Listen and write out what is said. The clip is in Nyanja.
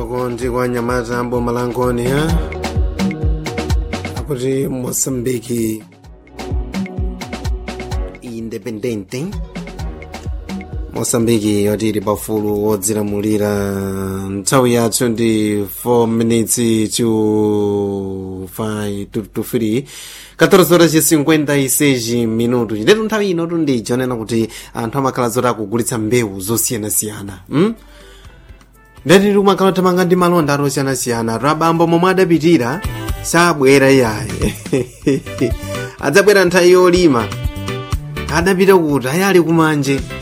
kumeneko ndi kwa nyamata boma la nkoni ha akuti mosambiki independente mosambiki yoti ili pafulu wodzilamulira nthawi yathu ndi 4 minutes to 5 to, to 3 14 horas e 56 minutos ndetu nthawi ino tundija onena kuti anthu amakhala zoti akugulitsa mbewu zosiyanasiyana hmm? ndeti umakhala tamanga ndi malonda atosiyanasiyana rabambo momwe adapitira sabwera iyaye adzabwera nthawi yolima adapita kuti ayali kumanje